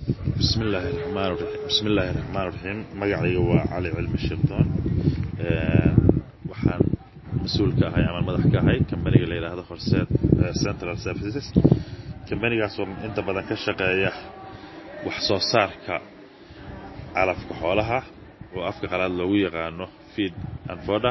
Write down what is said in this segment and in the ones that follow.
bismillaahi raxmaan raxiim bismillaahi raxmaan raxiim magacayga waa cali cilmi shirdoon waxaan mas-uul ka ahay ama madax ka ahay kambaniga la yidhaahdo horseed central services kambanigaasoo inta badan ka shaqeeya wax soo saarka calafka xoolaha oo afka qalaad loogu yaqaano feed and foda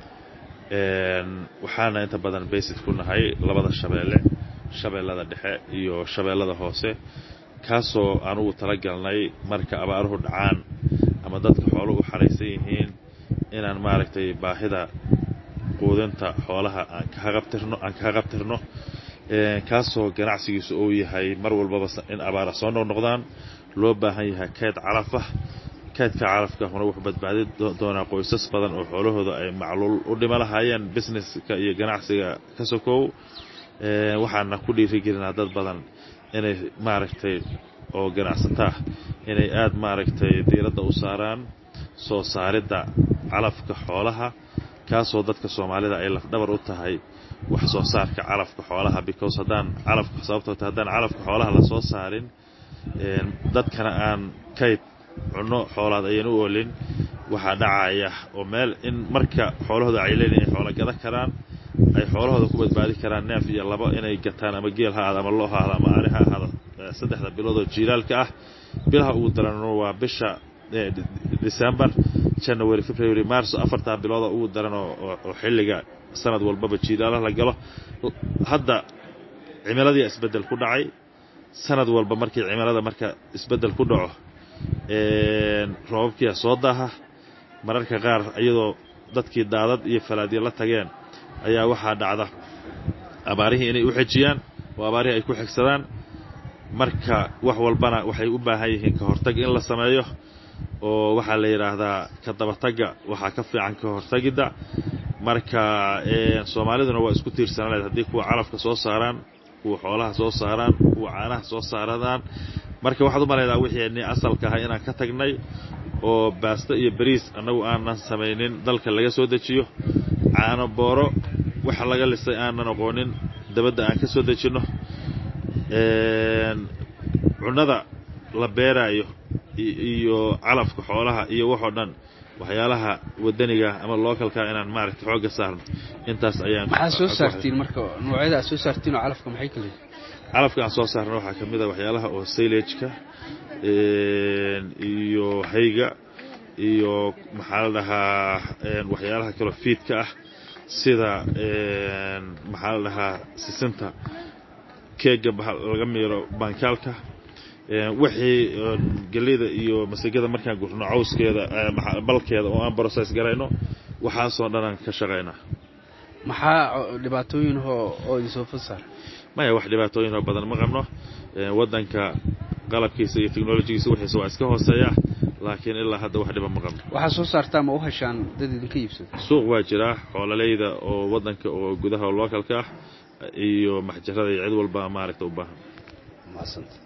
waxaana inta badan basid ku nahay labada shabeelle shabeellada dhexe iyo shabeellada hoose kaasoo anugu tala galnay marka abaaruhu dhacaan ama dadka xooluhu xaraysan yihiin inaan maaragtay baahida quudinta xoolaha aan kahaqabtirno aan kaga qabtirno kaasoo ganacsigiisu uu yahay mar walbaba in abaara soo noqnoqdaan loo baahan yahay kayd calafah kaydka calafkahuna wuxuu badbaadi doonaa qoysas badan oo xoolahooda ay macluul u dhima lahaayeen businesska iyo ganacsiga ka sokow waxaana ku dhiirigelinaa dad badan inay maaragtay oo ganacsataa inay aada maaragtay diiradda u saaraan soo saaridda calafka xoolaha kaasoo dadka soomaalida ay lafdhabar u tahay wax soo saarka calafka xoolaha because haddaan calafka sababtoo ta haddaan calafka xoolaha la soo saarin dadkana aan kayd cunno xoolaad ayan u oolin waxaa dhacaya oo meel in marka xoolahooda ay leeyihin ay xoolo gada karaan ay xoolahooda ku badbaadi karaan neef iyo labo inay gataan ama geel ha ahaado ama loo ha ahaado ama ari ha ahaado saddexda bilood oo jiilaalka ah bilaha ugu daranno waa bisha december january february marso afartaa bilooda ugu daran oo xilliga sanad walbaba jiilaalaha la galo hadda cimiladii isbeddel ku dhacay sanad walba markii cimilada marka isbeddel ku dhaco roobabkiia soo daaha mararka qaar iyadoo dadkii daadad iyo falaadyo la tageen ayaa waxaa dhacda abaarihii inay u xejiyaan oo abaarihii ay ku xigsadaan marka wax walbana waxay u baahan yihiin ka hortag in la sameeyo oo waxaa la yidhaahdaa ka dabatagga waxaa ka fiican ka hortagidda marka soomaaliduna waa isku tiirsanaleed haddii kuwa calafka soo saaraan kuwa xoolaha soo saaraan kuwa caanaha soo saaradaan marka waxaad u malaydaa wixii asalka ahay inaan ka tagnay oo baasto iyo bariis annagu aanan samaynin dalka laga soo dejiyo caano booro waxa laga lisay aanan aqoonin dabadda aan ka soo dejinno cunnada la beeraayo iyo calafka xoolaha iyo waxoo dhan waxyaalaha wadaniga ama localka inaan maaragta xoogga saarno intaas ayaan maxaa soo saartiin marka noocyada aad soo saartiin oo calafka maxay kale calafka aan soo saarno waxaa ka mid a waxyaalaha oo sailageka iyo hayga iyo maxaa la dhahaa waxyaalaha kaloo fiidka ah sida maxaa la dhahaa sisinta keega laga miiro baankaalka wixii gelida iyo masagada markaan gurno cawskeeda balkeeda oo aan brocess garayno waxaasoo dhan aan ka shaqaynaa maxaa dhibaatooyin oo idinsoo fasaar maya wax dhibaatooyinoo badan ma qabno waddanka qalabkiisa iyo technolojigiisa wixiisa waa iska hooseeya laakiin ilaa hadda wax dhiba ma qabno waxaa soo saartaa ma u heshaan dad idinka iibsada suuq waa jiraa xoololeyda oo waddanka oo gudaha oo localka ah iyo maxjarada iyo cid walba maaragta u baahan